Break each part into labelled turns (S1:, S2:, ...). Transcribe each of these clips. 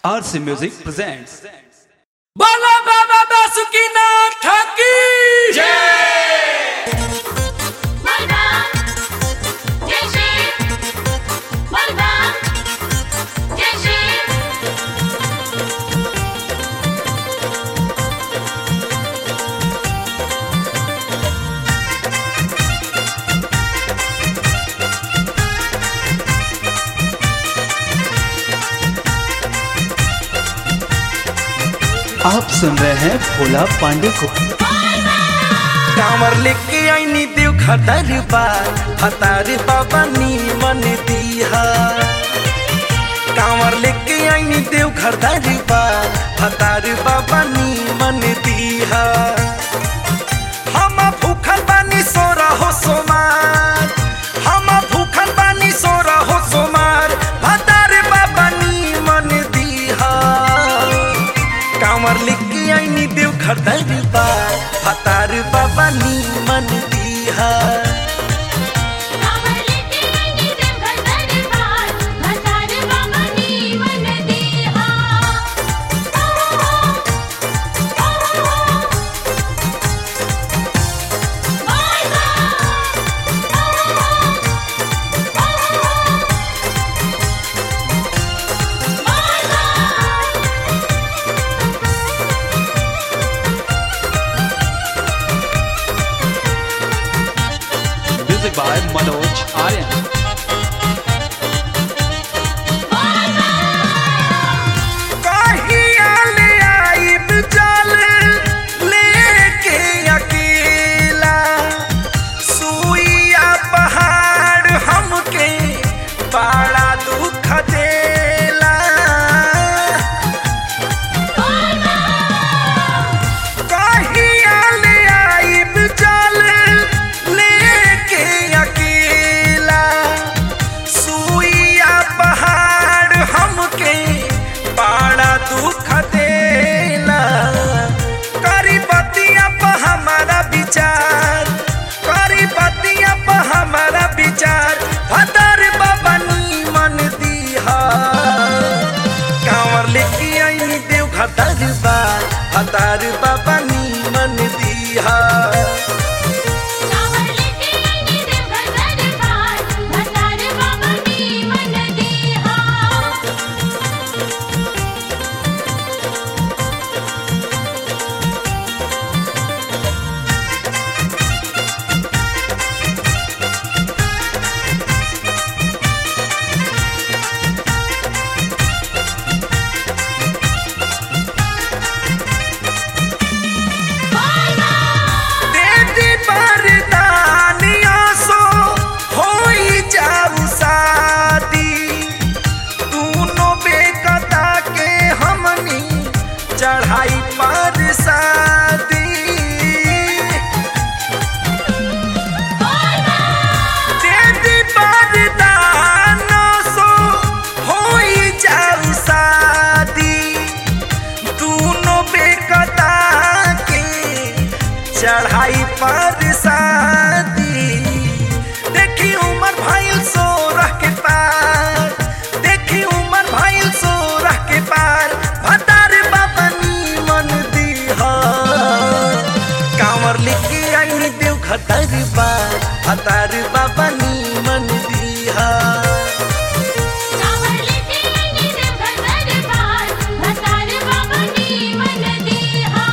S1: RC Music presents
S2: बोलो बाबा बासुकीनाथ की
S3: Malva, Yeşil, Malva, Yeşil.
S1: आप सुन रहे हैं भोला पांडे को
S4: कांवर लेके आईनी देव खतर बार हतार बाबा नीमन दीहा कांवर लेके आईनी देव खतर बार हतार बाबा नीमन दीहा हम भूखल बानी सो रहो सोमार हम भूखल बानी सो रहो सोमार हतार बाबा नीमन दीहा कांवर लेके आईनी देव खतर बार हतार बाबा नीमन दीहा
S3: कांवर लेके आईनी देवघर दरबार, भंडार बाबा नीवन दीहा।
S1: म्यूजिक बाय मनोज आर्यन
S4: कहिया ले आइब जल लेके अकेला सुइया पहाड़ हमके बड़ा दुख देला कहिया ले आइब जल लेके अकेला सुइया पहाड़ हमके बड़ा दुख देला करी बतिया पर हमारा विचार करी बतिया पर हमारा विचार हदर बाबा नीमन दीहा कांवर लेके आई देव खतर बार हतार बाबा नीमन दीहा
S3: कांवर लेके आईनी देवघर दरबार, भंडार बाबा नीवन दीहा।
S4: देवी बरदानिया सो होई जाऊ शादी दूनो बेकता के हमनी चढ़ाई पर शादी देवी बरदाना सो होई जाऊ शादी दूनो बेकता के चढ़ाई पर शादी देखी उमर भाईल सो रह के पार देखी उमर भाईल सो रह के पार भतार बाबा नीमन दीहा कांवर लेके आई देव खतर बार भतार बाबा नीमन दीहा
S3: कांवर लेके आईनी देवघर दरबार, भंडार बाबा नीवन दीहा।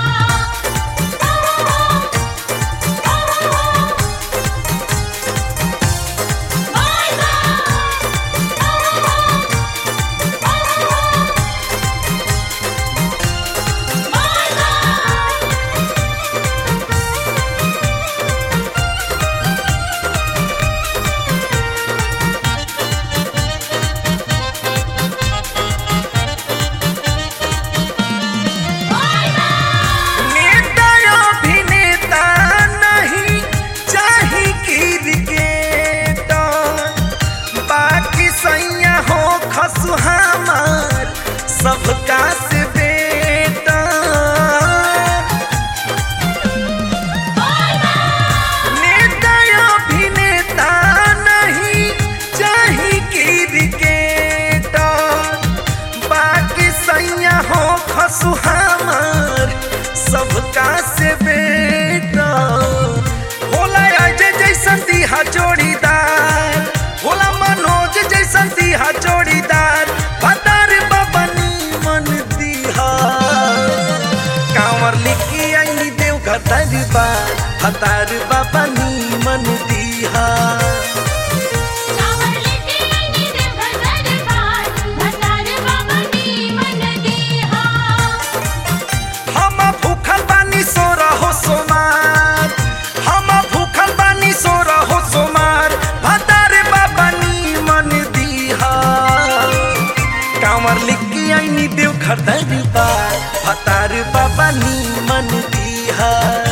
S4: नेता अभिनेता नहीं चाही क्रिकेटर बाकी सैया हो खसु हमार सबका से बेटा नेता अभिनेता नहीं चाही क्रिकेटर बाकी सैया सुहामर सबका से बेटा होला अजय जैसन दिहा जोड़ीदार होला मनोज जैसन दिहा जोड़ीदार भतार बबनी मन दिहा कांवर लिखी आई देव घर दरबार भतार बबनी मन दिहा
S3: कांवर लेके आईनी देवघर दरबार भतार बाबा नीमन दीहा
S4: हम भूखल बानी सो रहो सोमार हम भूखल बानी सो रहो सोमार भतार बाबा मन दीहा कांवर लिखी आईनी देव घर दरबार भतार बाबा मन दीहा